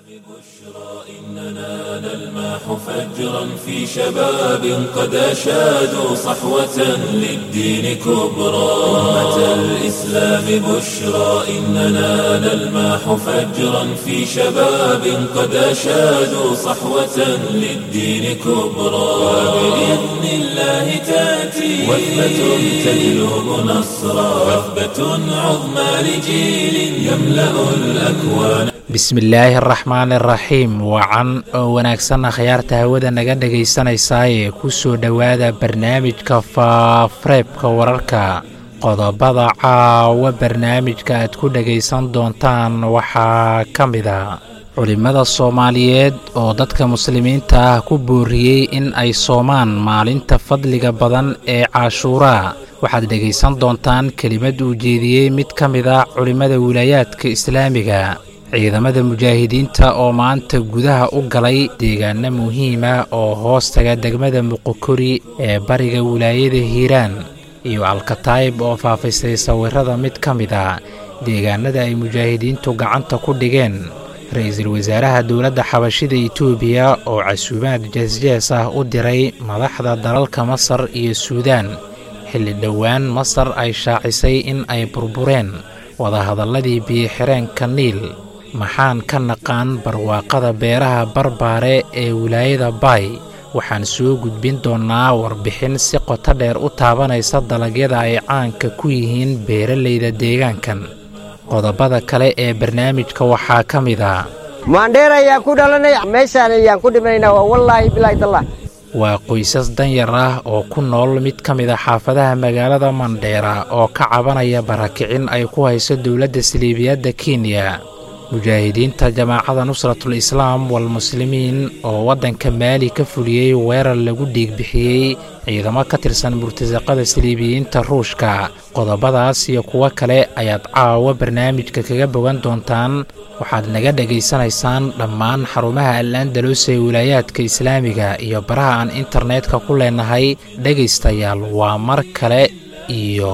إننا نلمح فجرا في شباب قد أشادوا صحوة للدين كبرى أمة الإسلام بشرى إننا نلمح فجرا في شباب قد أشادوا صحوة للدين كبرى وبإذن الله تأتي وثبة تجلب نصرا وثبة عظمى لجيل يملأ الأكوان bismillaahi araxmaan iraxiim wacan oo wanaagsan akhyaarta hawada naga dhegaysanaysaayee ku soo dhowaada barnaamijka faafareebka wararka qodobada caawa barnaamijka aad ku dhegaysan doontaan waxaa ka mid a culimmada soomaaliyeed oo dadka muslimiinta ah ku booriyey in ay soomaan maalinta fadliga badan ee caashuuraa waxaad dhegaysan doontaan kelimad uu jeediyey mid ka mid a culimmada wilaayaadka islaamiga ciidamada mujaahidiinta oo maanta gudaha u galay deegaano muhiima oo hoostaga degmada muqokori ee bariga wilaayada hiiraan iyo alkataayib oo faafisay sawirada mid ka mid a deegaanada ay mujaahidiintu gacanta ku dhigeen ra-iisul wasaaraha dowladda xabashida etoobiya oo casuumaad jeesjees ah u diray madaxda dalalka masar iyo suudaan xilli dhowaan masar ay shaacisay in ay burbureen wadahadalladii biyo-xireenka niil maxaan ka naqaan barwaaqada beeraha barbaare ee wilaayada baay waxaan soo gudbin doonnaa warbixin si qoto dheer u taabanaysa dalagyada ay caanka ku yihiin beeralayda deegaankan qodobada kale ee barnaamijka waxaa ka mid a maandheer ayaan ku dhalanay meeshaan ayaan ku dhimanayna waa wallaahi bilaahi tallah waa qoysas danyar ah oo ku nool mid ka mid a xaafadaha magaalada mandheera oo ka cabanaya barakicin ay ku hayso dowladda saliibiyadda kenya mujaahidiinta jamaacada nusratul islaam walmuslimiin oo waddanka maali ka fuliyey weerar lagu dhiigbixiyey ciidamo ka tirsan murtasaqada saliibiyiinta ruushka qodobadaas iyo kuwo kale ayaad caawa barnaamijka kaga bogan doontaan waxaad naga dhegaysanaysaan dhammaan xarumaha al-andalus ee wilaayaadka islaamiga iyo baraha aan internetka ku leenahay dhegaystayaal waa mar kale iyo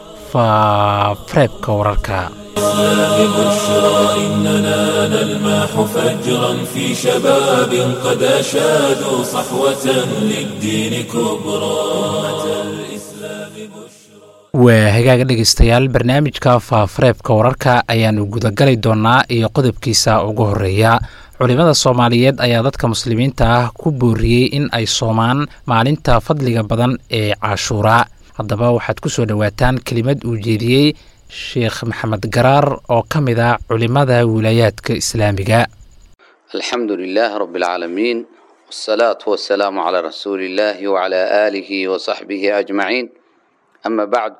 faafareebka wararka الإسلام بشرى إننا نلمح فجرا في شباب قد أشادوا صحوة للدين كبرى أمة الإسلام بشرى waa hagaaga dhegaystayaal barnaamijka faafareebka wararka ayaannu gudagali doonnaa iyo qodobkiisa ugu horreeya culimmada soomaaliyeed ayaa dadka muslimiinta ah ku booriyey in ay soomaan maalinta fadliga badan ee caashuuraa haddaba waxaad ku soo dhowaataan kelimad uu jeediyey sheekh maxamed garaar oo ka mid ah culimmada wilaayaadka islaamiga alxamdu lilaah rabi alcaalamiin wsalaatu wasalaamu calaa rasuuli illaahi wacalaa aalihi wasaxbihi ajmaciin ama bacd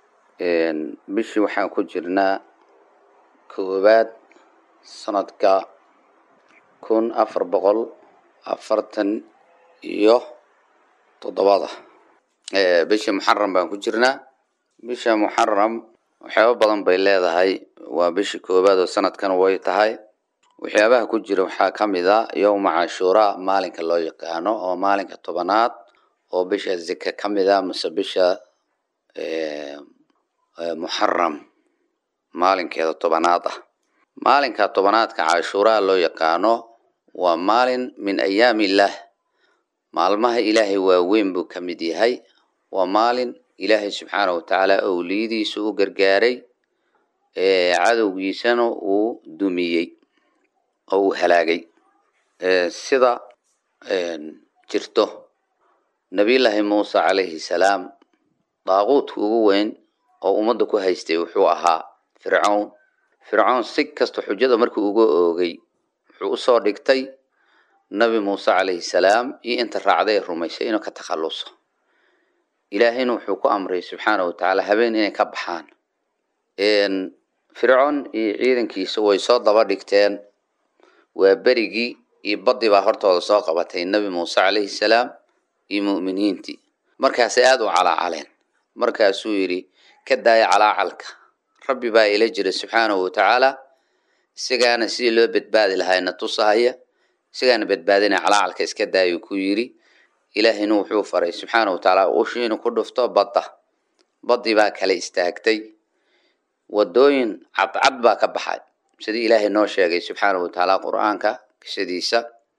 bishii waxaan ku jirnaa koowaad sanadka kun afar boqol afartan iyo toddobada bishii muxaram baan ku jirnaa bisha muxaram waxyaaba badan bay leedahay waa bishii koowaad oo sanadkan way tahay waxyaabaha ku jira waxaa ka mid a yowma cashuuraa maalinka loo yaqaano oo maalinka tobanaad oo bisha zika ka mid a mase bisha muxaram maalinkeeda tobanaad ah maalinka tobanaadka cashuuraa loo yaqaano waa maalin min ayaami illaah maalmaha ilaahay waaweyn buu ka mid yahay waa maalin ilaahay subxaana watacaala owliyadiisa u gargaaray cadowgiisana uu dumiyey oo uu halaagay sida jirto nabiyullaahi muuse calayhi salaam daaquudka ugu weyn oo ummadda ku haystay wuxuu ahaa fircown fircown si kasta xujada markii uga oogay wuxuu usoo dhigtay nabi muuse calayhi salaam iyo inta raacday ee rumaysay inuu ka takhalluso ilaahayna wuxuu ku amray subxaana watacaala habeen inay ka baxaan fircoon iyo ciidankiisa way soo daba dhigteen waa berigii iyo badii baa hortooda soo qabatay nabi muuse calayhi salaam iyo mu'miniintii markaasay aada u calaacaleen markaasuu yidhi ka daaya calaacalka rabbi baa ila jira subxaanahu watacaala isagaana sidii loo badbaadi lahaayna tusahaya isagaana badbaadina calaacalka iska daayuu ku yidhi ilaahayna wuxuu faray subxaana watacaala ushiinu ku dhufto badda baddii baa kala istaagtay wadooyin cadcad baa ka baxay sidii ilaahay noo sheegay subxaanahu watacaala qur-aanka qisadiisa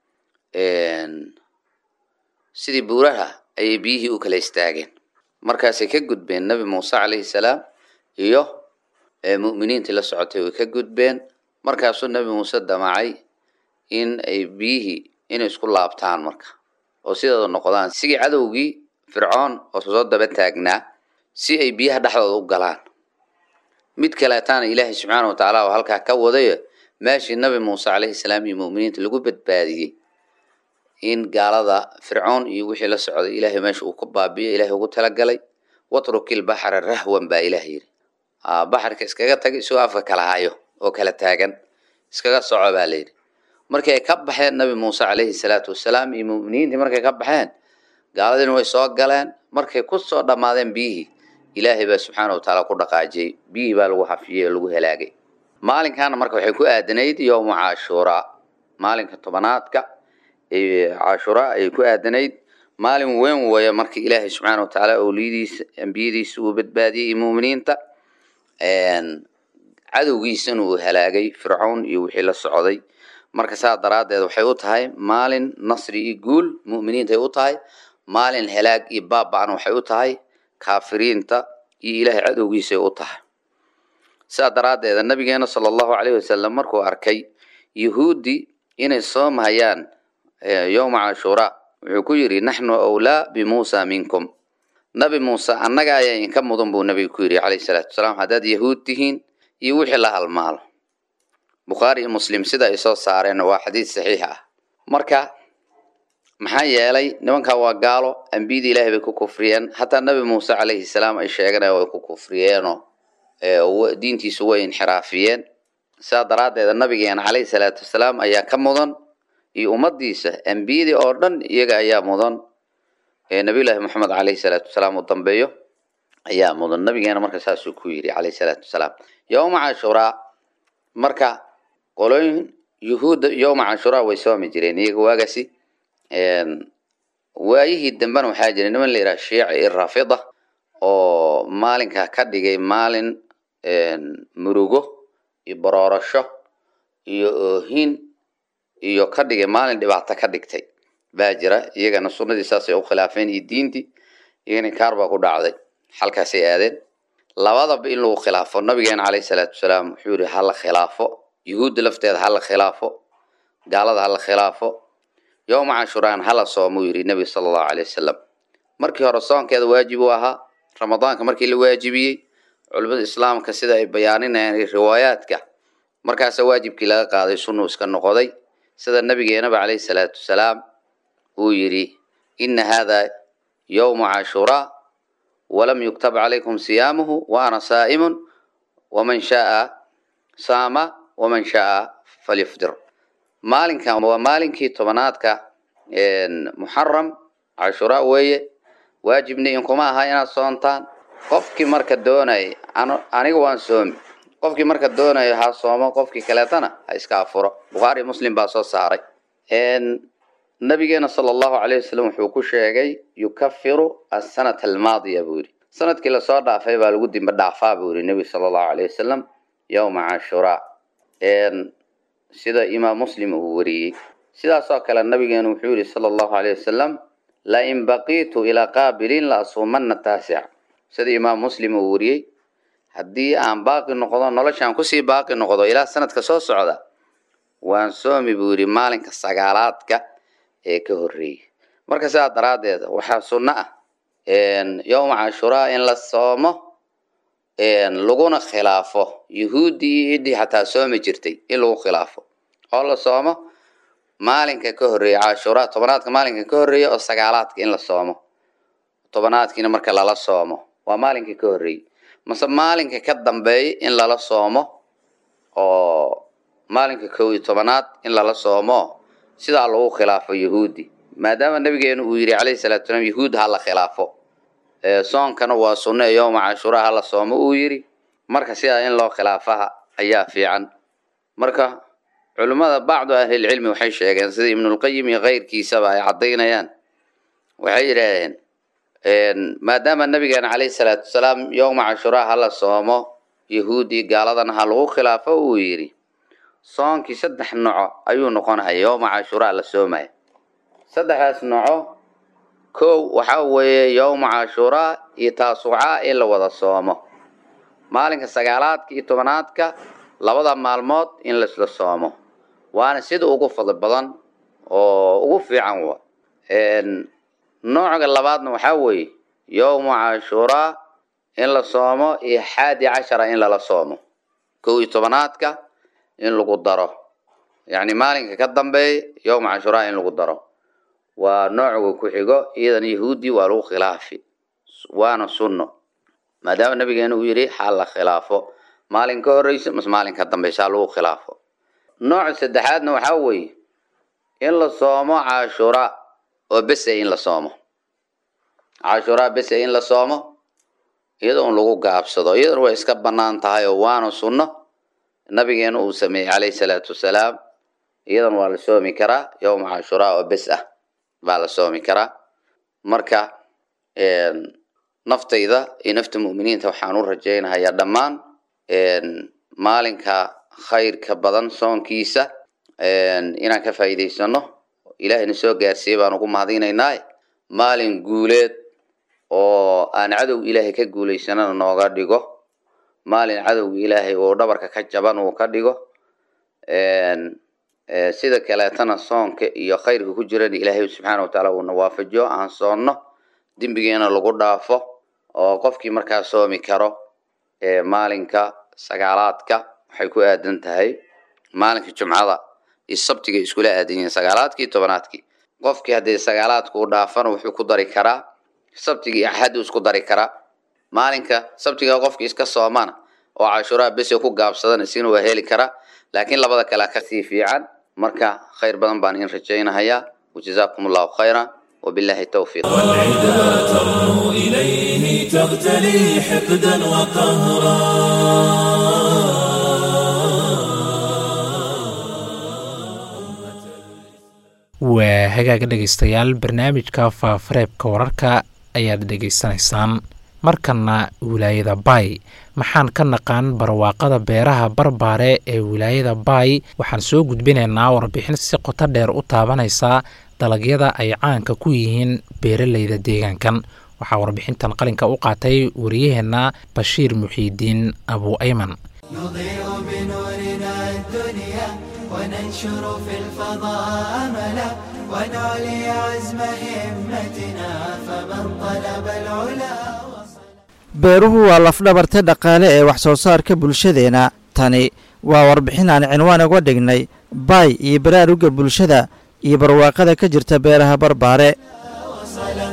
sidii buuraha ayay biyihii u kala istaageen markaasay ka gudbeen nebi muuse calayhi salaam iyo mu'miniintii la socotay way ka gudbeen markaasuu nebi muuse damacay in ay biyihii inay isku laabtaan marka oo sidooda noqdaan sigii cadowgii fircoon oo soo daba taagnaa si ay biyaha dhexdooda u galaan mid kaleetaana ilaahay subxaana wa tacaala oo halkaa ka wadayo meeshii nabi muuse calayhi salaam iyo mu'miniinta lagu badbaadiyey in gaalada fircoon iyo wixii la socday ilaahay meesha uu ka baabiyo ilaahay ugu talagalay watrukil baxra rahwan baa ilaah yidhi baxarka iskaga tag isagoo afka kala hayo oo kala taagan iskaga soco baa layidhi markii ay ka baxeen nabi muuse calayhi salaatu wasalaam iyo mu'miniintii markay ka baxeen gaaladiina way soo galeen markay ku soo dhammaadeen biyihii ilaahay baa subxaana watacaala ku dhaqaajiyey biyihii baa lagu hafiyey oo lagu halaagay maalinkaana marka waxay ku aadanayd yowma cashuuraa maalinka tobanaadka cashuuraa ayay ku aadanayd maalin weyn weeye marka ilaahay subxaana watacaala owliyadiisa ambiyadiisa uu badbaadiyey iyo mu'miniinta cadowgiisana uu halaagay fircown iyo wixii la socday marka saa daraaddeed waxay u tahay maalin nasri iyo guul mu'miniintay u tahay maalin halaag iyo baaba'na waxay u tahay kaafiriinta iyo ilaahay cadowgiisay u tahay saa daraaddeeda nabigeena sala allahu calayhi wasalam markuu arkay yuhuuddii inay soomhayaan yowma cashuuraa wuxuu ku yidhi naxnu awlaa bimuusa minkum nabi muuse annaga ayaa idinka mudan buu nabiga ku yidhi calayhi salaatu wasalaam haddaad yahuud tihiin iyo wixii la halmaalo bukhaari iyo muslim sida ay soo saareen waa xadiid saxiix ah marka maxaa yeelay nimankaa waa gaalo ambiyada ilaahay bay ku kufriyeen hataa nabi muuse calayhi salaam ay sheeganaya way ku kufriyeenoo diintiisu way inxiraafiyeen sidaa daraaddeeda nabigeena calayhi salaatu wasalaam ayaa ka mudan iyo ummadiisa ambiyadii oo dhan iyaga ayaa mudan nabiyullaahi moxamed calayhi salaatu wasalaam uu dambeeyo ayaa mudan nabigeena marka saasuu ku yidhi calayhi salaatu wasalaam yowma cashuraa marka qolooyin yuhuudda yowma cashuraa way soomi jireen iyaga waagasi waayihii dambena waxaa jira niman la yidhaha shiici iyo rafida oo maalinkaa ka dhigay maalin murugo iyo baroorasho iyo oohin iyo ka dhigay maalin dhibaato ka dhigtay baa jira iyagana sunnadii saasay u khilaafeen iyo diintii iyagana kaar baa ku dhacday halkaasay aadeen labadaba in lagu khilaafo nabigeena calayhi salaatu wasalaam wuxuu yihi hala khilaafo yuhuudda lafteeda hala khilaafo gaalada hala khilaafo yowma cashuraan hala soomuu yidhi nebiga sala allahu calay wasalam markii hore soonkeeda waajib uu ahaa ramadaanka markii la waajibiyey culimada islaamka sida ay bayaaninayaan iyo riwaayaadka markaasa waajibkii laga qaaday sunnuu iska noqoday sida nabigeenaba calayhi salaatu wasalaam uu yidhi ina hada yowmu cashuraa walam yuktab calaykum siyaamuhu wa ana saa'imun waman shaaa saama waman shaaa falyufdir maalinkan waa maalinkii tobanaadka muxaram cashuraa weeye waajibna inkuma aha inaad soontaan qofkii marka doonay aniga waan soomi qofkii marka doonayo ha soomo qofkii kaleetana ha iska afuro bukhaari muslim baa soo saaray nabigeena sala allahu calayh wasalam wuxuu ku sheegay yukafiru asanata almaadiya buu yidhi sanadkii lasoo dhaafay baa lagu dimba dhaafaa buu yidhi nebiga sala allahu calayh wasalam yowma cashuraa sida imaam muslim uu wariyey sidaasoo kale nabigeenu wuxuu yihi sala allahu calayh wasalam lain baqiitu ilaa qaabilin la asuumanna taasic sida imaam muslim uu wariyey haddii aan baaqi noqdo noloshaan kusii baaqi noqdo ilaa sanadka soo socda waan soomi buu yidhi maalinka sagaalaadka ee ka horreeyey marka sidaa daraaddeed waxaa sunno ah yowma cashuraa in la soomo laguna khilaafo yuhuuddii iyo ciddii xataa soomi jirtay in lagu khilaafo oo la soomo maalinka ka horreeya cashuraa tobanaadka maalinka ka horreeya oo sagaalaadka in la soomo tobanaadkiina marka lala soomo waa maalinka ka horreeyey mase maalinka ka dambeeya in lala soomo oo maalinka kow iyo tobanaad in lala soomo sidaa lagu khilaafo yahuudi maadaama nabigeenu uu yidhi calayhi salatu salaam yahuud ha la khilaafo soonkana waa sunno ee yowma cashuraa hala soomo uu yidhi marka sidaa in loo khilaafaha ayaa fiican marka culimmada bacdu ahlilcilmi waxay sheegeen sida ibnulqayim iyo keyrkiisaba ay caddaynayaan waxay yidhaahdeen maadaama nabigeena calayhi salaatu wasalaam yowma cashuraa hala soomo yahuudi gaaladana ha lagu khilaafo uu yidhi soonkii saddex noco ayuu noqonaya yowma cashuraa la soomaya saddexdaas noco kow waxaa weeye yowma cashuraa iyo taasucaa in la wada soomo maalinka sagaalaadka iyo tobanaadka labada maalmood in laisla soomo waana sida ugu fadli badan oo ugu fiican wa nooca labaadna waxaa weeye yowma cashuraa in la soomo iyo xaadi cashara in lala soomo kow iyo tobanaadka in lagu daro yacni maalinka ka dambeeya yowma cashuraa in lagu daro waa nooca ku xigo iyadan yahuudi waa lagu khilaafi waana sunno maadaama nabigeena uu yidhi xaal la khilaafo maalin ka horeysa mas maalin ka dambeysa lagu khilaafo nooca saddexaadna waxaa weeye in la soomo cashuraa oo bese in la soomo cashuraa bese in la soomo iyadoo un lagu gaabsado iyadana way iska banaan tahay oo waana sunno nabigeena uu sameeyey calayhi salaatu wasalaam iyadan waa la soomi karaa yowma cashuraa oo bes ah baa la soomi karaa marka naftayda iyo nafta mu'miniinta waxaan u rajaynahayaa dhammaan maalinka khayrka badan soonkiisa inaan ka faa'iidaysano ilaahayna soo gaarsiiyey baan ugu mahadinaynaa maalin guuleed oo aan cadowga ilaahay ka guulaysanana nooga dhigo maalin cadowga ilaahay uu dhabarka ka jaban uu ka dhigo sida kaleetana soonka iyo khayrka ku jirana ilaahay subxaana watacaala uuna waafajiyo aan soonno dembigeena lagu dhaafo oo qofkii markaa soomi karo maalinka sagaalaadka waxay ku aadan tahay maalinka jumcada iyo sabtiga iskula aadan yihiin sagaalaadkii tobanaadkii qofkii haddii sagaalaadka u dhaafana wuxuu ku dari karaa sabtiga iyo axaddu isku dari karaa maalinka sabtiga qofkii iska soomana oo cashuraa bese ku gaabsadana isina waa heli karaa laakiin labada kale kasii fiican marka khayr badan baan in rajaynahayaa wajazaakum allahu khayra wabillahi towfiiq والعدا ترنو إليه تغتلي حقدا وقهرا waa hagaaga dhegaystayaal barnaamijka faafareebka wararka ayaad dhegaysanaysaan markana wilaayada baay maxaan ka naqaan barwaaqada beeraha barbaare ee wilaayada baay waxaan soo gudbinaynaa warbixin si qoto dheer u taabanaysa dalagyada ay caanka ku yihiin beeraleyda deegaankan waxaa warbixintan qalinka u qaatay wariyaheenna bashiir muxiidiin abu ayman نضيء بنورنا الدنيا وننشر في الفضاء أملا ونعلي عزم همتنا فمن طلب العلا beeruhu waa lafdhabarta dhaqaale ee wax soo saarka bulshadeenna tani waa warbixin aan cinwaan uga dhignay baay iyo baraaruga bulshada iyo barwaaqada ka jirta beeraha barbaare وصلا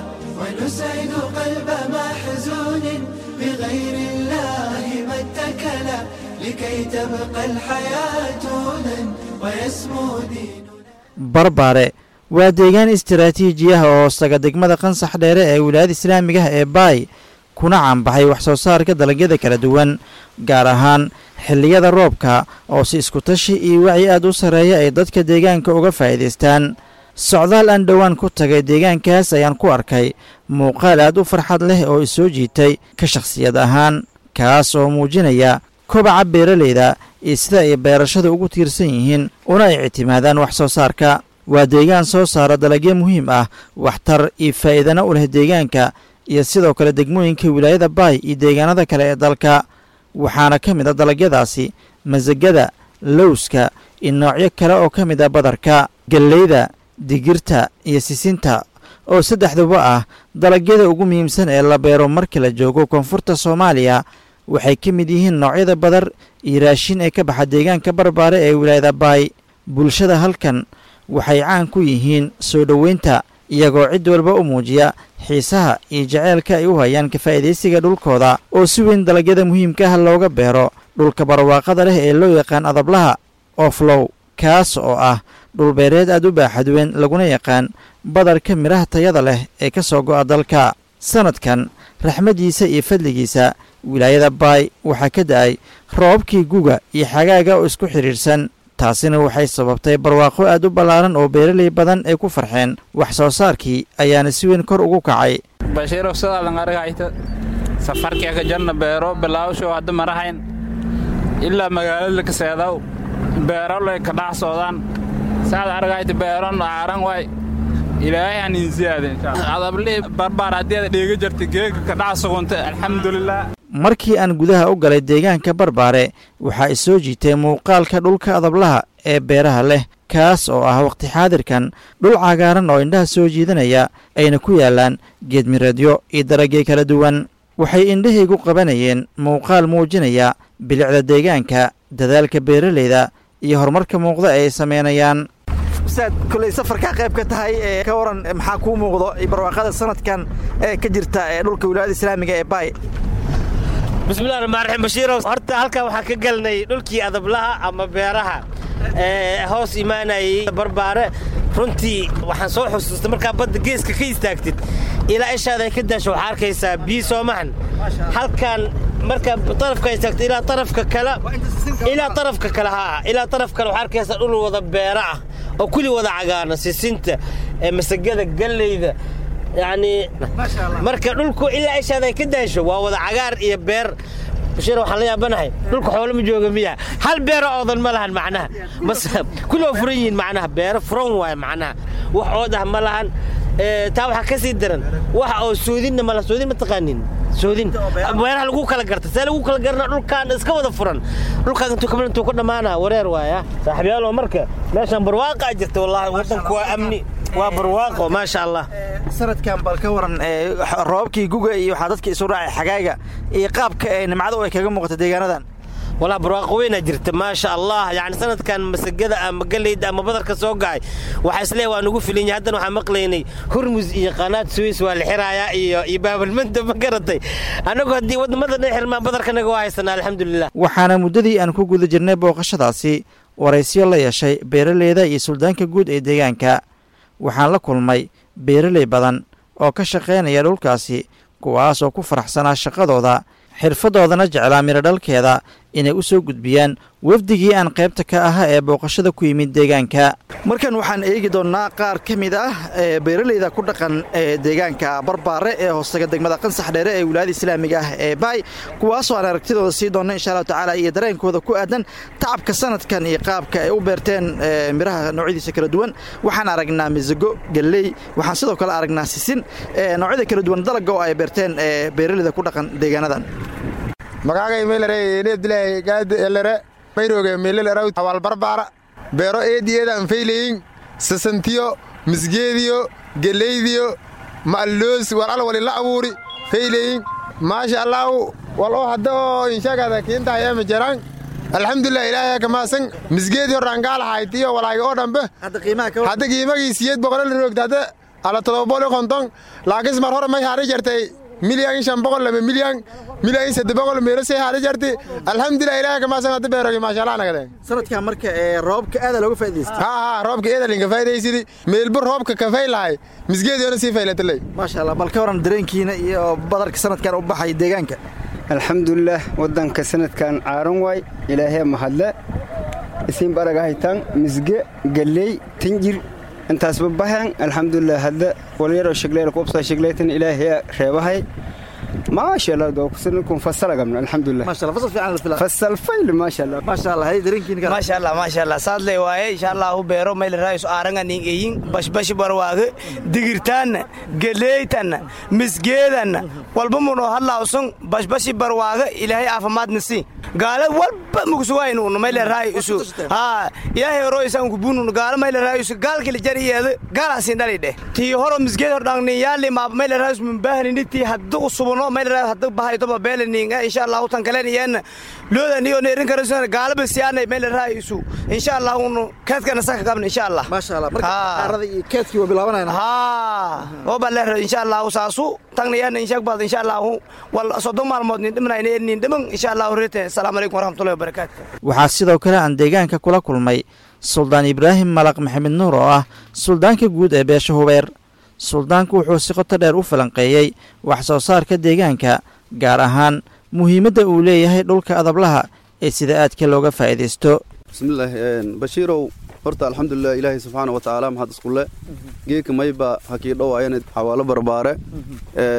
ونسعد قلب محزون بغير الله ما اتكلا لكي تبقى الحياة هدى ويسمو دين barbaare waa deegaan istaraatiiji ah oo hoostaga degmada qansax dheere ee wilaayada islaamiga ah ee baay kuna caanbaxay wax soo saarka dalagyada kala duwan gaar ahaan xilliyada roobka oo si iskutashi iyo wacyi aad u sarreeya ay dadka deegaanka uga faa'iidaystaan socdaal aan dhowaan ku tagay deegaankaas ayaan ku arkay muuqaal aad u farxad leh oo isoo jiitay ka shakhsiyad ahaan kaas oo muujinaya kobaca beeralayda iyo sida ay beerashada ugu tiirsan yihiin una ay ictimaadaan wax soo saarka waa deegaan soo saara dalagyo muhiim ah waxtar iyo faa'iidana u leh deegaanka iyo sidoo kale degmooyinka wilaayada baay iyo deegaanada kale ee dalka waxaana ka mid a dalagyadaasi masagada lowska iyo noocyo kale oo ka mid ah badarka gelleyda digirta iyo sisinta oo saddexduba ah dalagyada ugu muhiimsan ee la beero marka la joogo koonfurta soomaaliya waxay ka mid yihiin noocyada badar iyo raashin ee ka baxa deegaanka barbaare ee wilaayada baay bulshada halkan waxay caan ku yihiin soo dhoweynta iyagoo cid walba u muujiya xiisaha iyo jaceylka ay u hayaan ka faa'iidaysiga dhulkooda oo si weyn dalagyada muhiimka ah looga beero dhulka barwaaqada leh ee loo yaqaan adablaha oflow kaas oo ah dhulbeereed aad u baaxad weyn laguna yaqaan badarka midhaha tayada leh ee ka soo go'a dalka sannadkan raxmaddiisa iyo fadligiisa wilaayada baay waxaa ka da'ay roobabkii guga iyo xagaaga oo isku xidhiidhsan taasina waxay sababtay barwaaqo aad u ballaaran oo beeraley badan ay ku farxeen wax soo saarkii ayaana si weyn kor ugu kacay bashiirow sidaadan argahayta safarkii ka jarna beero bilaawsho hadda marahayn ilaa magaalada kaseedaw beeroley ka dhax soodaan saad argayta beeron aaran waay ilaahay han insiyaade adablihii barbaar haddii aad dheega jirta geega ka dhax sugunta alxamdulilah markii aan gudaha u galay deegaanka barbaare waxaa i soo jiitay muuqaalka dhulka adablaha ee beeraha leh kaas oo ah wakhti xaadirkan dhul cagaaran oo indhaha soo jiidanaya ayna ku yaallaan geedmireedyo iyo daragyo kala duwan waxay indhahaygu qabanayeen muuqaal muujinaya bilicda deegaanka dadaalka beeralayda iyo horumarka muuqda ee ay samaynayaan saad koley safarkaa qayb ka tahay ee ka waran maxaa kuu muuqdo barwaaqada sanadkan ee ka jirta ee dhulka wilaayada islaamiga ee baay bismillahi raxmaan raxiim bashiirow horta halkan waxaan ka galnay dhulkii adablaha ama beeraha ee hoos imaanayay barbaare runtii waxaan soo xusuustay markaa badda geeska ka istaagtid ilaa ishaada ay ka daasho waxaa arkaysaa biyo soomahan halkan markaa tarafka istaagtid ilaa tarafka kale ilaa tarafka kale haa ilaa taraf kale waxaa arkaysaa dhul wada beera ah oo kulli wada cagaarna sisinta ee masagada galleyda yacni marka dhulku ilaa ishaada ay ka daasho waa wada cagaar iyo beer bashir waxaan la yaabanahay dhulka xoolo ma jooga miya hal beero oodan ma lahan macnaha bas kulli waa furan yihiin macnaha beero furan waaye macnaha wax ood ah ma lahan taa waxaa ka sii daran wax oo soodinna ma laha soodin ma taqaanin soodin beeraha lagu kala garta see lagu kala garna dhulkaan iska wada furan dhulkaan intuu kamid intuu ku dhammaana wareer waaya saaxiibyaalo marka meeshaan barwaaqa jirta wallaahi waddanku waa amni waa barwaaqo maasha allah sanadkan bal ka waran roobabkii guga iyo waxaa dadka isu raacay xagaaga iyo qaabka ee nimcada ay kaga muuqata deegaanadan walaa barwaaqo weynaa jirta maasha allah yani sanadkan masagada ama galeyda ama badarka soo gacay waxaa isleeyahay waa nugu filan yahay haddana waxaan maqlaynay hurmus iyo qanaad suweys waa la xiraayaa iyo iyo baabalmanta ma garatay annagu haddii waddamada dhan xirmaan badarkanaga waa haysanaa alxamdulilah waxaana muddadii aan ku guda jirnay booqashadaasi waraysyo la yeeshay beeraleyda iyo suldaanka guud ee deegaanka waxaan la kulmay beeraley badan oo ka shaqaynaya dhulkaasi kuwaas oo ku faraxsanaa shaqadooda xirfaddoodana jeclaa midhodhalkeeda inay u soo gudbiyaan wafdigii aan qaybta ka ahaa ee booqashada ku yimid deegaanka markan waxaan eegi doonnaa qaar ka mid ah ee beeraleyda ku dhaqan ee deegaanka barbaare ee hoostaga degmada qansax dheere ee wilaayada islaamiga ah ee baay kuwaasoo aan aragtidooda sii doonna insha allahu tacaala iyo dareenkooda ku aadan tacabka sanadkan iyo qaabka ay u beerteen midhaha noocyadiisa kala duwan waxaan aragnaa misago galley waxaan sidoo kale aragnaa sisin noocyada kala duwan dalagga oo ay beerteen beeraleyda ku dhaqan deegaanadan magaagay meelare abdilaahi gaadi elere mayrooge meeleleraw hawal barbaara beero eediyeeda anfayleyin sasantiyo misgeediyo geleydiyo ma'alloos wal al wali la abuuri fayleyin maasha allaahu wal oo hadda oo inshagada kiintahayeema jaraan alxamdulilah ilaahay kamaasan misgeedii horraangaalahayti iyo walaagi oo dhambe hadda qiimagii siyeed boqolol roogta hadda ala todobaboli konton laakiin mar hore may haari jartay milyan shan boqol lama milyan milyan sadde boqol meelo say haari jarti alxamdulilah ilaahay kamaasan hadda beerogi maasha allah nagade sanadkan marka ee roobka aada looga faa'idaystay haa haa roobka eedalinka faa'idaysidi meelbu roobka kafay lahay misgeediyoona sii faylatalay maasha allah bal ka waran dareenkiina iyo badarka sanadkan u baxay deegaanka alxamdulilah waddanka sanadkan caaran waay ilaahee mahadle isiin baraga haytaan misge galley tinjir intaasba bahan alxamdulilah hadda walyaroo shegleyl qubsa shegleytan ilaahee reebahay maasha allah dookusanakun fasalagamna alxamdulilah fasal fayl maasha allah maasha allah hay dareenkiina maasha allah maasha allah saadley waaye insha allahu beero mayl raayus aaranga ning eyin bashbashi barwaage digirtaanna geleeytanna misgeedanna walba muno hadlaawsun bashbashi barwaage ilaahay caafimaadna si gaala walba mugsuwaynunu mayle raay usu haa ilaahay horo isan kubununu gaala mayle raay usu gaalkili jariyeeda gaalasin dhali dheh tii horo misgeed hor dhangni yaali maab mayle raay us mumbahanini tii hadda usubuno mayle raay hadda bahaytoba beelaninga insha allahu tan kaleniyeena loodaniyo neerin karasuna gaalaba siyaanay mayle raay usu insha allahu unu keedkana saka qabna insha allah maasha allah marka qaarada iyo keedkii waa bilaabanayna haa oba leer insha allahu saasu tagnayaana insha bad insha allahu wal soddon maalmood nin dhimanayna nin dhiman insha allahu reete assalaamu calaykum waraxmatullahi wabarakaatu waxaa sidoo kale aan deegaanka kula kulmay suldaan ibraahim malaq maxamed nuur oo ah suldaanka guud ee beesha hubeer suldaanku wuxuu si qoto dheer u falanqeeyey wax soo saarka deegaanka gaar ahaan muhiimadda uu leeyahay dhulka adablaha ee sida aadka looga faa'iidaysto bismillaah bashiirow horta alxamdulilah ilaahay subxaana wa tacaala maxad iskulle geeka mayba hakii dhowaayana xawaalo barbaare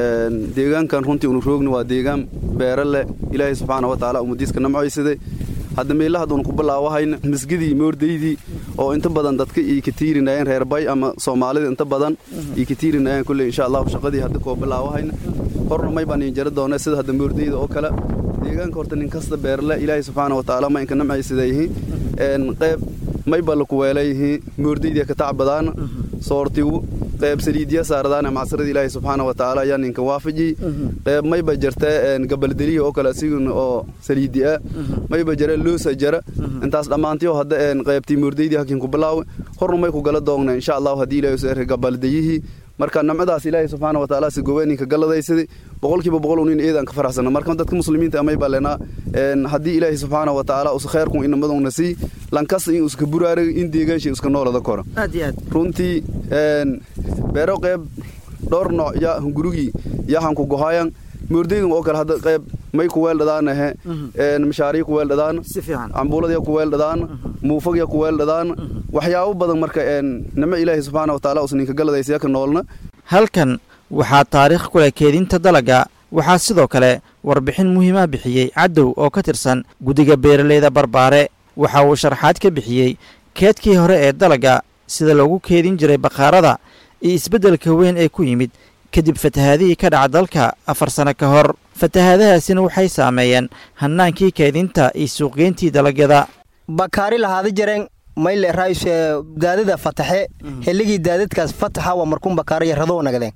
deegaankan runtii unu roogni waa deegaan beere leh ilaahay subxaana wa tacaala umadiiska namcoysaday hadda meelaha haduun ku bilaawahayna misgidii moordaydii oo inta badan dadka ii ka tiirinayeen reer bay ama soomaalida inta badan ii ka tiirinayeen kulley insha allahu shaqadii hadda koo bilaawahayna horna may baan iin jari doona sida hadda moordayda oo kale deegaanka horta nin kasta beerle ilaahay subxaana wa tacaala ma inka namcaysiday yihiin qayb may ba laku weelayihiin moordaydia ka tacbadaana soortigu qayb saliidya saaradaana macsarada ilaahay subxaana wa tacaala ayaa ninka waafaji qayb mayba jirta gabaldeliya oo kale asiguna oo saliidi ah mayba jira loosa jara intaas dhammaantiyo hadda qaybtii moordaydii hakin ku bilaawe horna may ku gala doogna insha allahu haddii ilahay useerka gabaldayihii marka namcadaas ilaahay subxaana wa tacaala si gobeeninka galadaysaday boqolkiiba boqol unin eedaan ka faraxsana marka dadka muslimiinta amay baa lenaa haddii ilaahay subxaana wa tacaala us khayrkun inamaduna sii lankasta in uska buraaraga in deegaansha iska noolada kora aad iyo aad runtii beero qayb dhowr nooc ya gurigii yahan ku gohayan moordaydan oo kale hadda qayb may ku weeldhadaanahe mashaariya ku weeldhadaan si fiican cambuuladya ku weeldhadaan muufagya ku weeldhadaan waxyaabo badan marka nimo ilaahay subxaana wa tacaala us ninka galadaysa ka noolna halkan waxaa taariikh ku leh keedinta dalagga waxaa sidoo kale warbixin muhiima bixiyey cadow oo ka tirsan guddiga beeraleyda barbaare waxa uu sharaxaad ka bixiyey keedkii hore ee dalagga sida loogu keedin jiray bakhaarada iyo isbeddelka weyn ee ku yimid kadib fatahaadihii ka dhaca dalka afar sano ka hor fatahaadahaasina waxay saameeyeen hannaankii keedinta iyo suuqgeyntii dalagyada bakaari lahaada jareen mayle raayus daadada fataxe xilligii daadadkaas fataxa waa markuun bakaaro yaradoo nagadeen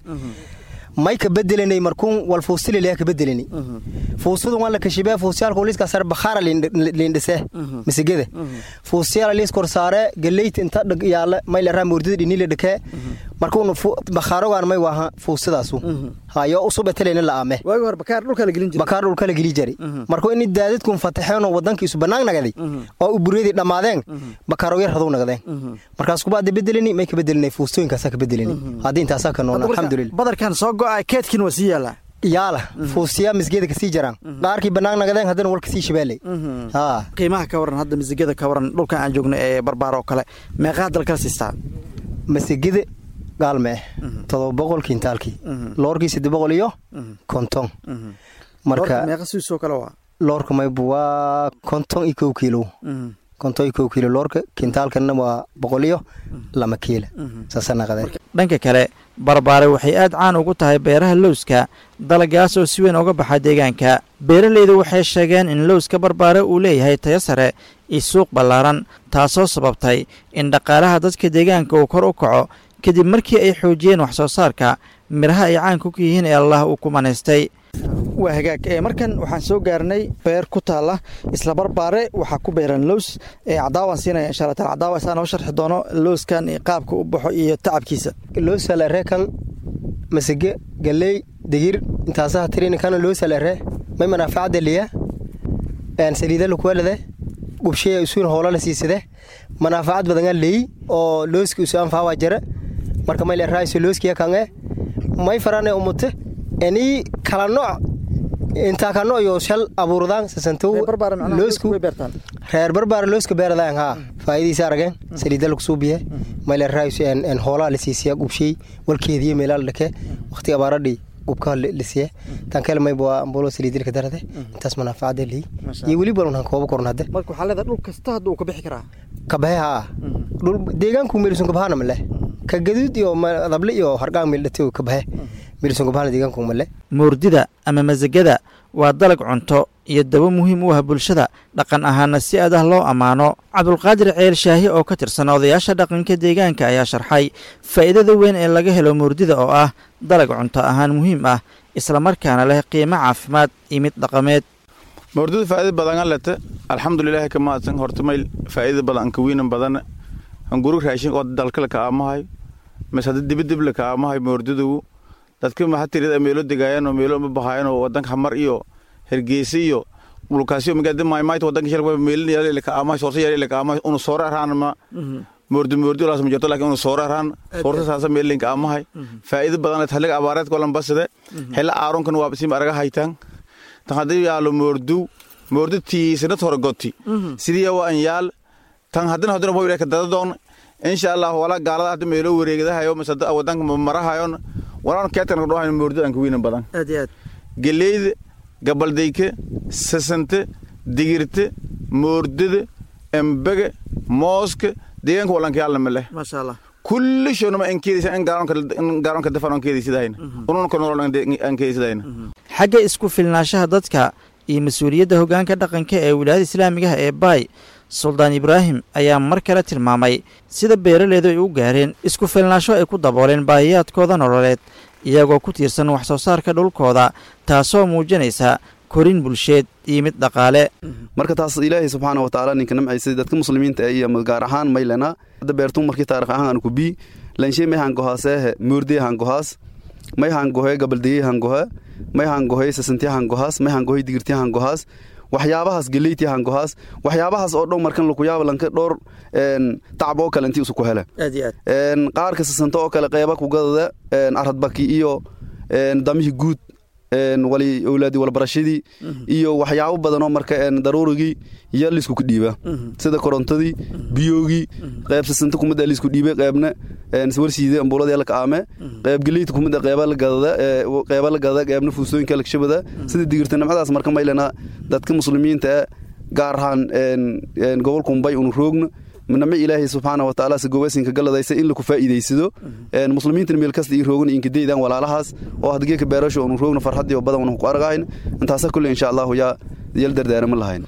may ka bedelanay markuun wal fuusililea ka bedelanay fuusadu waan la kashibee fuusiyaalka liiska sare bakhaara liindhise misigada fuusiyaala liis kor saare galeyta inta dhag yaala may la raa moordida dhinile dhakee markuun bakhaarogaan may waaha fuusidaasu hayo usube talayna la aame waagi hore bakaar dhulka la gelin jiray bakaar dhulka la geli jiray markuu ini daadadkun fataxeenoo wadankiisu bannaan nagaday oo uburyadii dhammaadeen bakaaroyar raduu nagadeen markaas kubaada bedelani may ka bedelinay fuustooyinkaasaa ka bedelani haddii intaasaa ka noolna alxamdulillah badarkan soo go'a keedkin waa sii yaallaa yaala fuusiyaa misgeeda kasii jaraan qaarkii bannaan nagadeen haddana wal kasii shabaaley qiimaha ka waran hadda misigada ka waran dhulkan aan joogno ee barbaar oo kale meeqaa dalkala siistaa masigada gaalme todoba boqol kiintaalkii loorkii sadde boqol iyo konton marka meeqa siisoo kale waa loorka maybu waa konton iyo kow kiilo konton iyo kow kiilo loorka kiintaalkana waa boqol iyo lama kiila saasa naqadeen dhanka kale barbaare waxay aad caan ugu tahay beeraha lowska dalagaas oo si weyn uga baxa deegaanka beeralaydu waxay sheegeen in lowska barbaare uu leeyahay tayo sare iyo suuq ballaaran taasoo sababtay in dhaqaalaha dadka deegaanka uu kor u kaco kadib markii ay xoojiyeen wax soo saarka midhaha ay caanku ku yihiin ee allah uu ku manaystay waa hagaag markan waxaan soo gaarnay beer ku taalla isla barbaare waxaa ku beeran lows cadaawaan siinaya insha alla taala cadaawa isaa noo sharxi doono lowskan qaabka u baxo iyo tacabkiisa loosalare kan masige galey digir intaasaha tirini kana loosalare may manaafaacada liya saliida lakuwalade gubshaya isuun hoola la siisade manaafacad badangaa leeyi oo looski isu anfaawaa jara marka may leraayiso looskiya kange may farane umute eni kala nooc intaa ka nooc yo shal abuurdaan sasantow loosku reer barbaara looska beeradaan haa faa'idiisa arageen saliida lagu suubiye may leraayiso en hoolaa la siisiya gubshay walkeediyo meelaa la dhake waqti abaaradhii gubkaa lisiye tankeel mayba ambulo saliidilka darade intaas manaafacada leey iyo weli balan han kooba koran hadde marka waxaa leedahay dhul kasta hadda uu ka bixi karaa kabahe haa dhul deegaanku meelisun kabahana male ka gaduud iyo dable iyo hargaan meeldhate kabahe meelisun kabahana deegaanku male moordida ama masagada waa dalag cunto iyo dabo muhiim u ah bulshada dhaqan ahaana si aad ah loo ammaano cabdulqaadir ceel shaahi oo ka tirsan odayaasha dhaqanka deegaanka ayaa sharxay faa'iidada weyn ee laga helo moordida oo ah dalag cunto ahaan muhiim ah islamarkaana leh qiimo caafimaad iyo mid dhaqameed moordida faa'iida badan lete alxamdulilahi ka mahadsan horta mayl faa'iida badan anka wiinan badan hanguru raashin oo dalkala ka aamahay mas hadda dibadibla ka aamahay moordidugu dadka mahatirida meelo degaayaan oo meelo ma bahaayaan oo wadanka hamar iyo hergeysa iyo dhulkaasyo magaalada maaymaayta wadanka shalba meelin yaale ka aamahay soorsa yaale ka aamahay unu soora araan ma moordi moordi walaas ma jirto laakiin unu soora araan soorsa saasa meelin ka aamahay faa'iida badan xilliga abaareed kolan basade xilla aaronkan waa bisim araga haytaan tan hadii yaalo moordu moordi tiisana torgoti sidii waa an yaal tan hadina hadina waa ka dadadoon insha Allah wala gaalada hadda meelo wareegadahayo masada wadanka marahayon walaan keetan ka dhawayn moordi aan ka wiinan badan aad iyo aad galeeyda gabaldayke sasante digirte moordada embege mooska deegaanka walankayaalna ma leh maasha allah kulli shoonama ankeedaysa in gaaroonka dafan aan keedaysidahayna ununka nolol aan keedaysidahayna xagga isku filnaanshaha dadka iyo mas-uuliyadda hoggaanka dhaqanka ee wilaayada islaamigaha ee baay suldaan ibraahim ayaa mar kale tilmaamay sida beeraleydu ay u gaareen isku filnaansho ay ku dabooleen baahiyaadkooda nololeed iyagoo ku tiirsan wax soo saarka dhulkooda taasoo muujinaysa korin bulsheed iyo mid dhaqaale marka taas ilaahay subxaana wa tacaala ninka namcaysay dadka muslimiinta iyo gaar ahaan maylena hadda beertun markii taarikh ahaan aan ku bii lanshe may hangohaaseehe moordee hangohaas may hangohe gabaldeye hangohe may hangohe sasantiya hangohaas may hangohe digirtiya hangohaas waxyaabahaas geleyti hangohaas waxyaabahaas oo dhan markan lakuyaaba lanka dhowr tacab oo kale intii isu ku hele aad iyo aad qaarka sasanto oo kale qeyba kugadada aradbaki iyo damihii guud wali owlaadi walbarashadii iyo waxyaabo badanoo marka daruurigii iyo liisku dhiiba sida korontadii biyoogii qeyb sasanta kumida liisku dhiibay qeybna warsiide ambuuladii la kaame qeyb geleyta kumida qeyba la gadada qeyba la gadada qeybna fuusooyinka la kashabada sida digirta nimcadaas marka maylana dadka muslimiinta gaar ahaan gobolka mumbay unu roogna nami ilaahay subxaana watacaala sagoowasinka galadaysa in laku faa'iidaysado muslimiintan meel kasta ii roogna inkadaydan walaalahaas oo hadgeeka beerasho unu roogna farxadii oo badan unu ku argahayn intaasa kulle insha allahu yaa yal dardaarama lahayn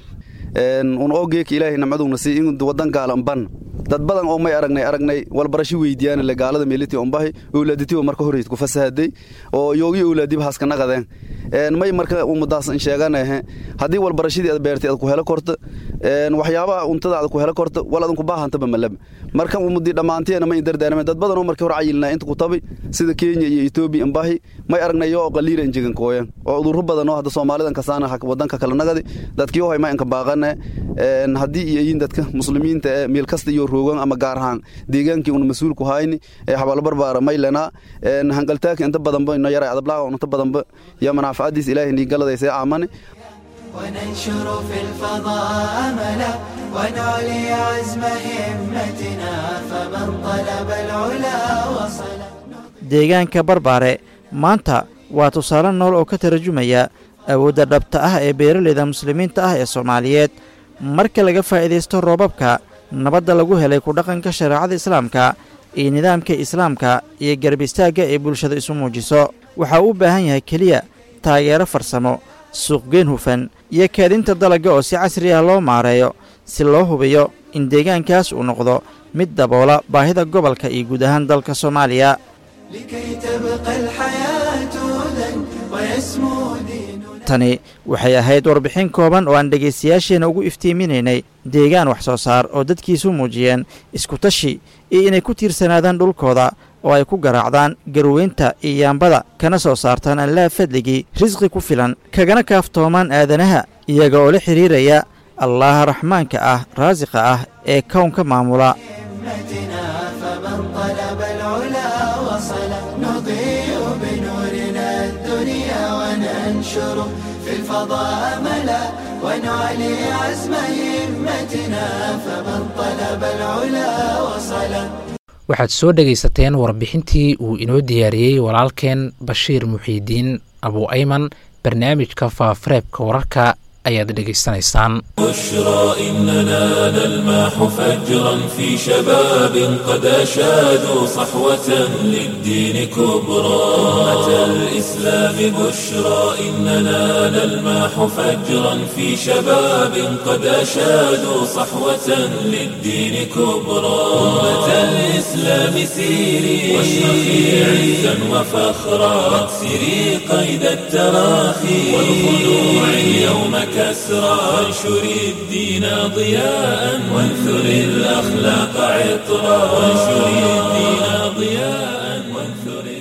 un oo geeka ilaahay namcaduna si in wadan gaalan ban dad badan oo may aragnay aragnay walbarasho weydiiyaan le gaalada meeliti ombahi owlaaditiba marka horeyd ku fasahaday oo yoogi owlaadiba haska naqadeen may marka ummadaas in sheeganahe haddii walbarashadii aad beertay aad ku helo korta waxyaabaha untada aad ku helo korta wal adan ku baahantaba malab marka ummadii dhammaanteena may dardaarame dad badan oo markii hore cayilnaa inta ku tabi sida kenya iyo etoobiya imbahi may aragnay oo qaliira injegan kooyan oo udurro badan oo hadda soomaalidan kasaana wadanka kala nagadi dadkii oo ma inka baaqane haddii iyo yiin dadka muslimiinta ee meel kasta iyo roogan ama gaar ahaan deegaankii una mas-uul ku hayni ee xabaalbarbaara maylena hangaltaaka inta badanba ino yaray adablaaga inta badanba iyo manaaficadiis ilaahay nigaladaysa aamane وننشر في الفضاء أملا ونعلي عزم همتنا فمن طلب العلا وصل deegaanka barbaare maanta waa tusaale nool oo ka tarjumaya awoodda dhabta ah ee beeraleyda muslimiinta ah ee soomaaliyeed marka laga faa'iidaysto roobabka nabadda lagu helay ku dhaqanka shareecada islaamka iyo nidaamka islaamka iyo garab istaagga ee bulshada isu muujiso waxaa u baahan yahay keliya taageero farsamo suuqgeen hufan iyo kaadinta dalagga oo si casri ah loo maareeyo si loo hubiyo in deegaankaas uu noqdo mid daboola baahida gobolka iyo guud ahaan dalka soomaaliya لكي تبقى الحياة هدى ويسمو ديننا tani waxay ahayd warbixin kooban oo aan dhegaystayaasheenna ugu iftiiminaynay deegaan wax soo saar oo dadkiisu muujiyeen iskutashi iyo inay ku tiirsanaadaan dhulkooda oo ay ku garaacdaan garweynta iyo yaambada kana soo saartaan allaha fadligii risqi ku filan kagana kaaftoomaan aadanaha iyaga oo la xidhiiraya allaha raxmaanka ah raasiqa ah ee kownka maamula همتنا فمن طلب العلا وصل نضيء بنورنا الدنيا وننشر في الفضاء ملا ونعلي عزم همتنا فمن طلب العلا وصل waxaad soo dhegaysateen warbixintii uu inoo diyaariyey walaalkeen bashiir muxiidiin abu ayman barnaamijka faafareebka wararka ayaad dhegaysanaysaan بشرى إننا نلمح فجرا في شباب قد أشادوا صحوة للدين كبرى أمة الإسلام بشرى إننا نلمح فجرا في شباب قد أشادوا صحوة للدين كبرى أمة الإسلام سيري واشرخي عزا وفخرا واكسري قيد التراخي والخلوع اليوم كسرى وانشري الدين ضياء وانثري الأخلاق عطرا وانشري الدين ضياء وانثري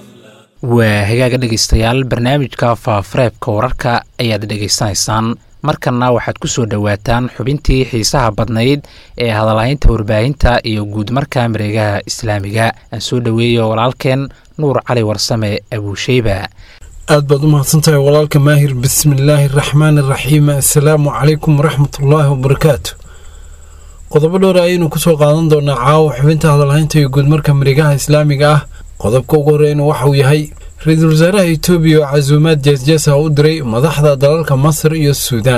waa hagaaga dhegaystayaal barnaamijka faafareebka wararka ayaad dhegaysanaysaan markanna waxaad ku soo dhowaataan xubintii xiisaha badnayd ee hadalhaynta warbaahinta iyo guudmarka mareegaha islaamiga aan soo dhoweeyo walaalkeen nuur cali warsame abuusheyba aad baad u mahadsantahay walaalka maahir bismillaahi araxmaan araxiim assalaamu calaykum waraxmatullaahi wabarakaatu qodobo dhowr ayaynu kusoo qaadan doonaa caawa xubinta hadalhaynta iyo guudmarka mareegaha islaamiga ah qodobka ugu horreyna waxauu yahay ra-iisul wasaaraha etoobiya oo casuumaad jeesjeesa u diray madaxda dalalka masar iyo suudaan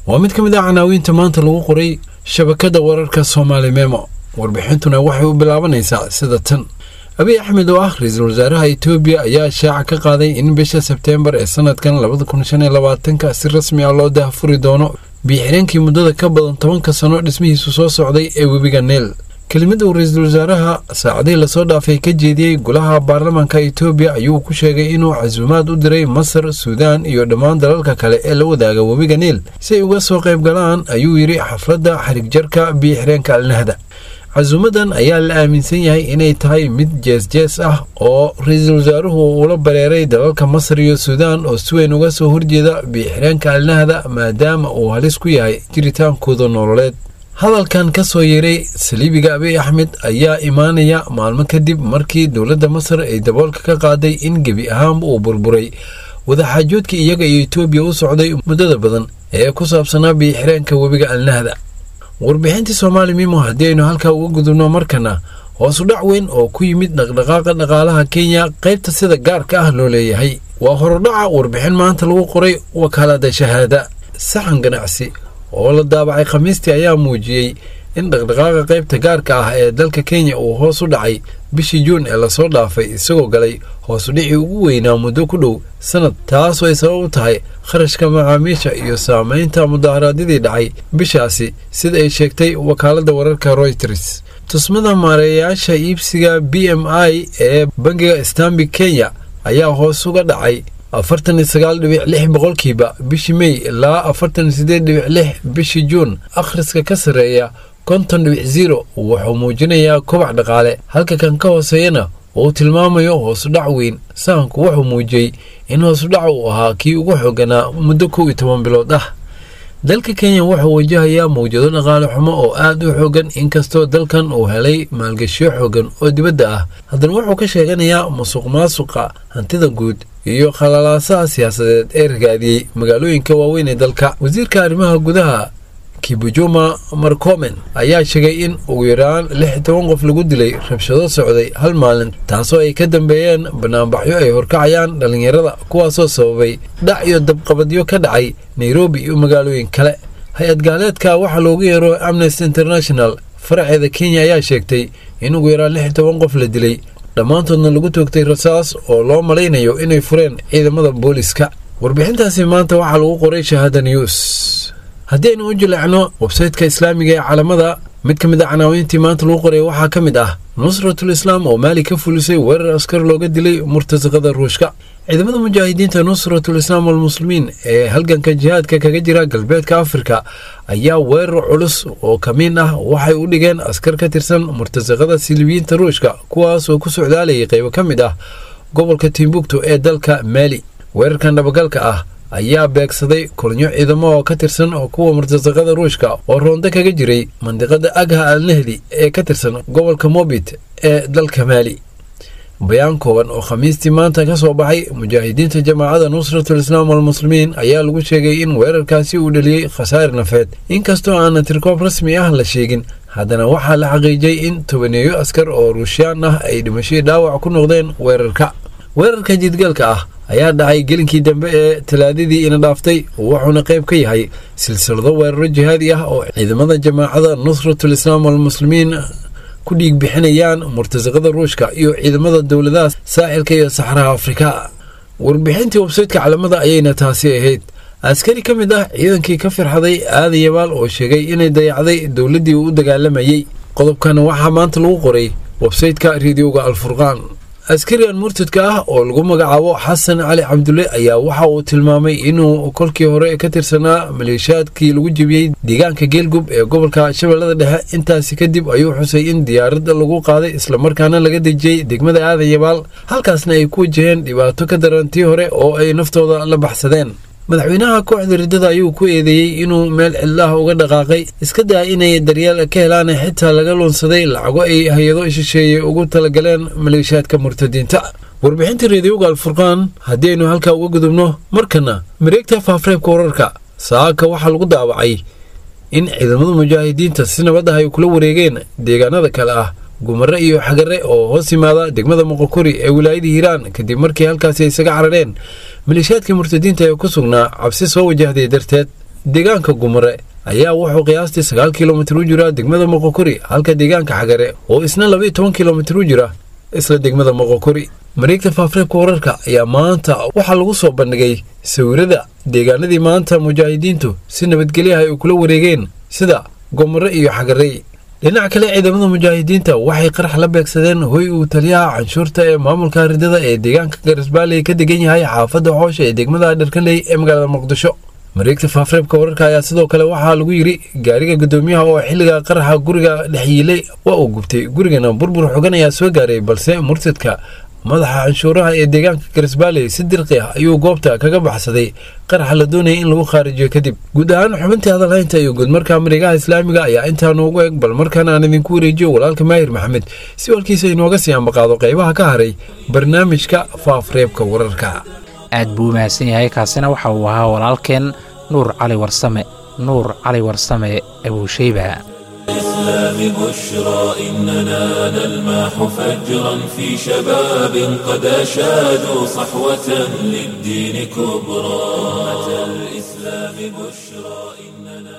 waa mid ka mid ah canaawiinta maanta lagu qoray shabakadda wararka soomaali memo warbixintuna waxay u bilaabanaysaa sida tan abiy axmed oo ah ra-iisul wasaaraha etoobiya ayaa shaaca ka qaaday in bisha sebteembar ee sanadkan labada kun shan iyo labaatanka si rasmi ah loo dahfuri doono biixireenkii muddada ka badan tobanka sano dhismihiisu soo socday ee webiga neel kelimad uu ra-iisul wasaaraha saacadihii lasoo dhaafay ka jeediyey golaha baarlamaanka etoobiya ayuu ku sheegay inuu casuumaad u diray masar suudaan iyo dhammaan dalalka kale ee la wadaaga webiga niil si ay uga soo qayb galaan ayuu yidhi xafladda xarigjarka biixireenka alnahda casuumadan ayaa la aaminsan yahay inay tahay mid jees-jees ah oo ra-iisul wasaaruhu uula bareeray dalalka masar iyo suudaan oo si weyn uga soo horjeeda biixireenka alnahda maadaama uu halis ku yahay jiritaankooda nololeed hadalkan ka soo yeeray saliibiga abiy axmed ayaa imaanaya maalmo kadib markii dowladda masar ay daboolka ka qaaday in gebi ahaanba uu burburay wadaxaajoodkii iyaga iyo etoobiya u socday muddada badan ee ku saabsanaa biixireenka webiga alnahda warbixintii soomaali mimo haddii aynu halkaa uga gudubno markana hoosu dhac weyn oo ku yimid dhaqdhaqaaqa dhaqaalaha kenya qaybta sida gaarka ah loo leeyahay waa horudhaca warbixin maanta lagu qoray wakaalada shahaada saxan ganacsi oo la daabacay khamiistii ayaa muujiyey in dhaqdhaqaaqa qaybta gaarka ah ee dalka kenya uu hoos u dhacay bishii juun ee lasoo dhaafay isagoo galay hoosudhicii ugu weynaa muddo ku dhow sanad taasoo ay sabab u tahay kharashka macaamiisha iyo saamaynta mudaharaadyadii dhacay bishaasi sida ay sheegtay wakaaladda wararka royters tusmada maareeyayaasha iibsiga b m i ee bangiga stanbik kenya ayaa hoos uga dhacay afartan iyo sagaal dhibic lix boqolkiiba bishii mey ilaa afartan iyo sideed dhibic lix bishii juun akhriska ka sarreeya konton dhibic zero wuxuu muujinayaa kobac dhaqaale halka kan ka hooseeyana uu tilmaamayo hoosudhac weyn sahanku wuxuu muujiyey in hoosudhac uu ahaa kii ugu xooganaa muddo kow iyo toban bilood ah dalka kenya wuxuu wajahayaa mawjado dhaqaale xumo oo aad u xoogan inkastoo dalkan uu helay maalgashiyo xoogan oo dibadda ah haddana wuxuu ka sheeganayaa musuq maasuqa hantida guud iyo khalalaasaha siyaasadeed ee ragaadiyey magaalooyinka waaweyn ee dalka wasiirka arrimaha gudaha kibujuma marcomen ayaa sheegay in ugu yaraan lix toban qof lagu dilay rabshado socday hal maalin taasoo ay ka dambeeyeen banaanbaxyo ay horkacayaan dhallinyarada kuwaasoo sababay dhac iyo dabqabadyo ka dhacay nairobi iyo magaalooyin kale hay-ad gaaleedka waxaa loogu yeero amnesty international faraceeda kenya ayaa sheegtay in ugu yaraan lix toban qof la dilay dhammaantoodna lagu toogtay rasaas oo loo malaynayo inay fureen ciidamada booliska warbixintaasi maanta waxaa lagu qoray shahaada news haddii aynu u jileecno websayteka islaamiga ee caalamada mid ka mid a canaawiintii maanta lagu qoray waxaa ka mid ah nusratul islaam oo maali ka fulisay weerar askar looga dilay murtasaqada ruushka ciidamada mujaahidiinta nusratul islaam walmuslimiin ee halganka jihaadka kaga jira galbeedka afrika ayaa weerar culus oo kamiin ah waxay u dhigeen askar ka tirsan murtasaqada silibiyiinta ruushka kuwaas oo ku socdaalayay qaybo ka mid ah gobolka timbuktu ee dalka maali weerarkan dhabagalka ah ayaa beegsaday kulnyo ciidamo oo ka tirsan oo kuwa murtasaqada ruushka oo roonda kaga jiray mandiqada agha al nahdi ee ka tirsan gobolka mobit ee dalka maali bayaan kooban oo khamiistii maanta ka soo baxay mujaahidiinta jamaacada nusratul islaam walmuslimiin ayaa lagu sheegay in weerarkaasi uu dhaliyey khasaare nafeed inkastoo aanan tirkoob rasmi ah la sheegin haddana waxaa la xaqiijiyey in tobaneeyo askar oo ruushiyaan ah ay dhimashadii dhaawac ku noqdeen weerarka weerarka jidgalka ah ayaa dhacay gelinkii dambe ee talaadadii ina dhaaftay wuxuuna qayb ka yahay silsilado weeraro jihaadi ah oo ciidamada jamaacada nusratul islaam walmuslimiin ku dhiig bixinayaan murtasaqada ruushka iyo ciidamada dowladaha saaxilka iyo saxraha afrika warbixintii websaytka calamada ayayna taasi ahayd askari ka mid ah ciidankii ka firxaday aadan yabaal oo sheegay inay dayacday dowladdii uu u dagaalamayey qodobkan waxaa maanta lagu qoray websaytka rediyoga alfurqaan askarigan murtadka ah oo lagu magacaabo xasan cali cabdulle ayaa waxa uu tilmaamay inuu kolkii hore ka tirsanaa maleeshiyaadkii lagu jebiyey deegaanka geelgub ee gobolka shabeellada dhexe intaasi kadib ayuu xusay in diyaaradda lagu qaaday islamarkaana laga dejiyey degmada aadan yabaal halkaasna ay ku wajaheen dhibaato ka daran tii hore oo ay naftooda la baxsadeen madaxweynaha kooxda riddada ayuu ku eedeeyey inuu meel cidlaha uga dhaqaaqay iska daa inay daryeel ka helaan xitaa laga luunsaday lacago ay hay-ado shisheeye ugu talagaleen maleeshiyaadka murtadiinta warbixinta reediyoga alfurqaan haddii aynu halkaa uga gudubno markana mareegta faafreebka wararka saaka waxaa lagu daawacay in ciidamada mujaahidiinta si nabad ah ay kula wareegeen deegaanada kale ah gumare iyo xagare oo hoos yimaada degmada moqokori ee wilaayada hiiraan kadib markii halkaasi ay isaga carareen maleeshiyaadka murtadiinta ee ku sugnaa cabsi soo wajahday darteed deegaanka gumare ayaa wuxuu qiyaastii sagaal kilomitir u jira degmada moqokori halka deegaanka xagare oo isna labaiyo toban kilomitir u jira isla degmada moqokori mareegta faafreebka wararka ayaa maanta waxaa lagu soo bandhigay sawirada deegaanadii maanta mujaahidiintu si nabadgelyaha ay kula wareegeen sida gomare iyo xagarey dhinaca kale ciidamada mujaahidiinta waxay qarax la beegsadeen hoy uu taliyaha canshuurta ee maamulka ridada ee deegaanka garisbaalley ka degan yahay xaafadda xoosha ee degmada dharkanley ee magaalada muqdisho mareegta faafreebka wararka ayaa sidoo kale waxaa lagu yidhi gaariga guddoomiyaha oo xilliga qaraxa guriga dhex yiilay waa uu gubtay gurigana burbur xogan ayaa soo gaaray balse murtadka madaxa canshuuraha ee deegaanka garisbaalley si dirqi ah ayuu goobta kaga baxsaday qaraxa la doonayay in lagu khaarijiyo kadib guud ahaan xubintii hadalhaynta iyo guudmarka mareegaha islaamiga ayaa intaa noogu eg bal markaan aan idinku wareejiyo walaalka maahir maxamed si walkiisa inooga sii ambaqaado qaybaha ka haray barnaamijka faafreebka wararka aad buu u mahadsan yahay kaasina waxa uu ahaa walaalkeen nuur cali warsame nuur cali warsame abuushayba الإسلام بشرى إننا نلمح فجرا في شباب قد أشادوا صحوة للدين كبرى أمة الإسلام بشرى إننا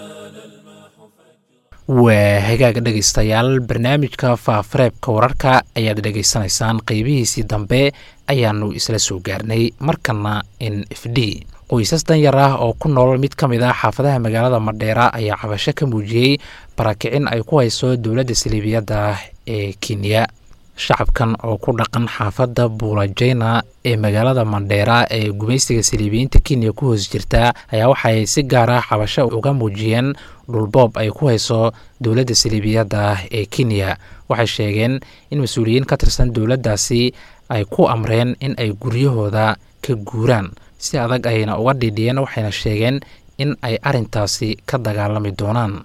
waa hagaag dhegaystayaal barnaamijka faafareebka wararka ayaad dhegaysanaysaan qeybihiisii dambe ayaannu isla soo gaarnay markana n f d qoysas danyar ah oo ku nool mid ka mid ah xaafadaha magaalada madheera ayaa cabasho ka muujiyey barakicin ay ku hayso dowladda saliibiyadda ee kenya shacabkan oo ku dhaqan xaafadda buulajeyna ee magaalada mandheera ee gumaysiga saliibiyiinta kenya ku hoos jirta ayaa waxay si gaar ah cabasho uga muujiyeen dhulboob ay ku hayso dowladda saliibiyadda ee kenya waxay sheegeen in mas-uuliyiin ka tirsan dowladdaasi ay ku amreen in ay guryahooda ka guuraan si adag ayna uga dhidhiyeen waxayna sheegeen in ay arrintaasi ka dagaalami doonaan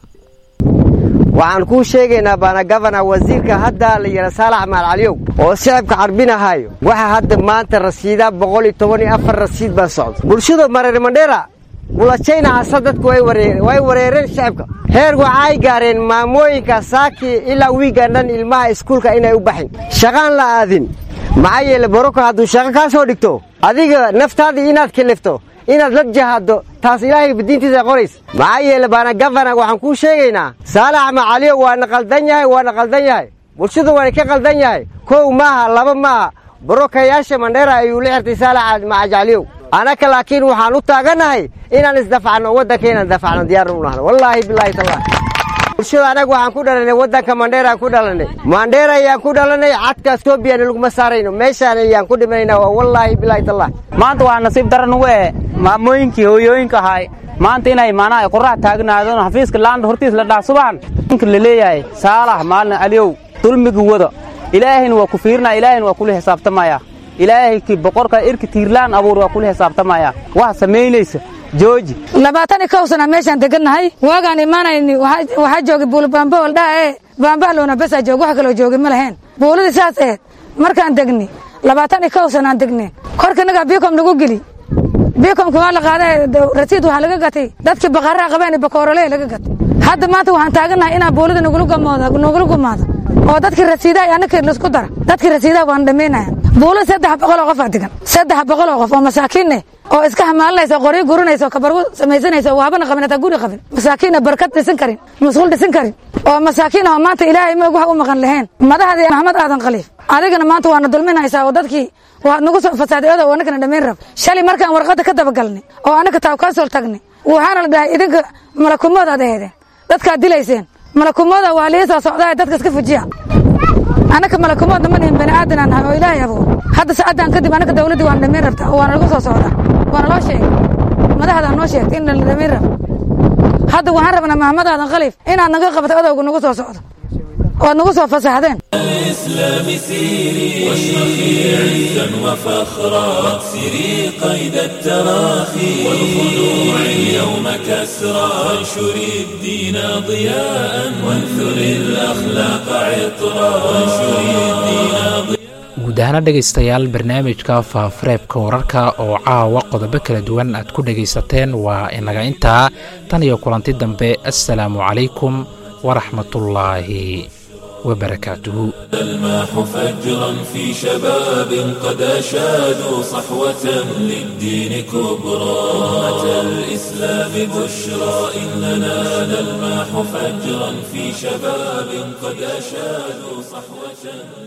waxaan kuu sheegaynaa baana gabana wasiirka hadda la yidha saalax maalcaliyow oo shicibka carbinahayo waxa hadda maanta rasiida boqol iyo toban iyo afar rasiid baa socda bulshada mareer mandheera bulajayna hasa dadku way wareereen shicibka heer waxaay gaareen maamooyinka saaki ilaa wiigan dhan ilmaha iskuulka inay u baxin shaqaan la aadin maxaa yeele boroko hadduu shaqo kaa soo dhigto adiga naftaadii inaad kelifto inaad la jahaaddo taas ilaahay diintiisa qorays maxaa yeele baana gafana waxaan kuu sheegaynaa saalax macaliyo waana qaldan yahay waana qaldan yahay bulshadu waana ka qaldan yahay kow maaha laba maaha borokayaasha mandheera ayuu la xirtay saalax macajacliyow anaka laakiin waxaan u taagannahay inaan isdafacno waddanka inaan dafacno diyaarna u nahno wallaahi bilaahi tallah bulshada anaga waxaan ku dhalanay waddanka mandheeraan ku dhalanay mandheera ayaan ku dhalanay cadka etoobiyan laguma saarayno meeshaan ayaan ku dhimanayna waa wallaahi bilaahi tallah maanta waa nasiib daran ugu eh maamooyinkii hooyooyinka ahay maanta inay maanaha qorax taagnaadon xafiiska laanda hortiis la dhaaf subaxan ninka la leeyahay saalax maalin aliyow dulmigi wada ilaahayna waa ku fiirinaya ilaahayna waa kula xisaabtamaya ilaahay ki boqorka irka tiirlaan abuur waa kula xisaabtamaya wax samaynaysa jooji labaatan iyo kow sana meeshaan degannahay waagaan imaanayni waxaa joogay buula baamba oldhaa ee baambahaloona besaa joog wax kaloo joogay ma lahayn buuladii saas aheed markaan degni labaatan iyo kow sanaan degni korkanagaa biikom nagu geli biikomka waa la qaaday rasiid waxaa laga gatay dadkii baqaaraha qabeen bakoorole laga gatay hadda maanta waxaan taagannahay inaa buulada nagula gumaado oo dadkii rasiidaha annaka laisku dara dadkii rasiidaha waan dhammaynaya buulada saddex boqoloo qof aa degan saddex boqoloo qof oo masaakiinne oo iska hamaalinaysa oo qoryo gurinaysa oo kabargu samaysanaysa oo wahabana qabin hataa guri qabin masaakiinna barkad dhisan karin masquul dhisan karin oo masaakiin oo maanta ilaahay moog wax u maqan lahayn madaxdii maxamed aadan khaliif adigana maanta waana dulminaysaa oo dadkii waad nagu soo fasaaday odow annagana dhammayn rab shalay markaan warqadda ka dabagalnay oo annaka taawkaasol tagnay waxaana la dhahay idinka malakumoodaad aheedeen dadkaad dilayseen malakumooda waa lii soo socdaa dadka iska fujiya annaka malakumoodna ma nihin bani aadan aan nahay oo ilaahay abuur hadda saacaddan kadib annaka dawladdii waana dhammayn rabtaa oo waana lagu soo socdaa waana loo sheegay madaxdaa noo sheegtay in la dhammayn rabo hadda waxaan rabnaa maxamed aadan khaliif inaad naga qabato odowga nagu soo socdo oad nagu soo fasaxdeen الإسلام سيري واشرخي عزا وفخرا واكسري قيد التراخي والخنوع اليوم كسرا وانشري الدين ضياء وانثري الأخلاق عطرا وانشري الدين ضياء guud ahaana dhegaystayaal barnaamijka faafareebka wararka oo caawa qodobo kala duwan aad ku dhegaysateen waa inaga intaa tan iyo kulanti dambe assalaamu calaykum waraxmatullaahi wabarakaatuhu الماح فجرا في شباب قد أشادوا صحوة للدين كبرى أمة الإسلام بشرى إننا نلماح فجرا في شباب قد أشادوا صحوة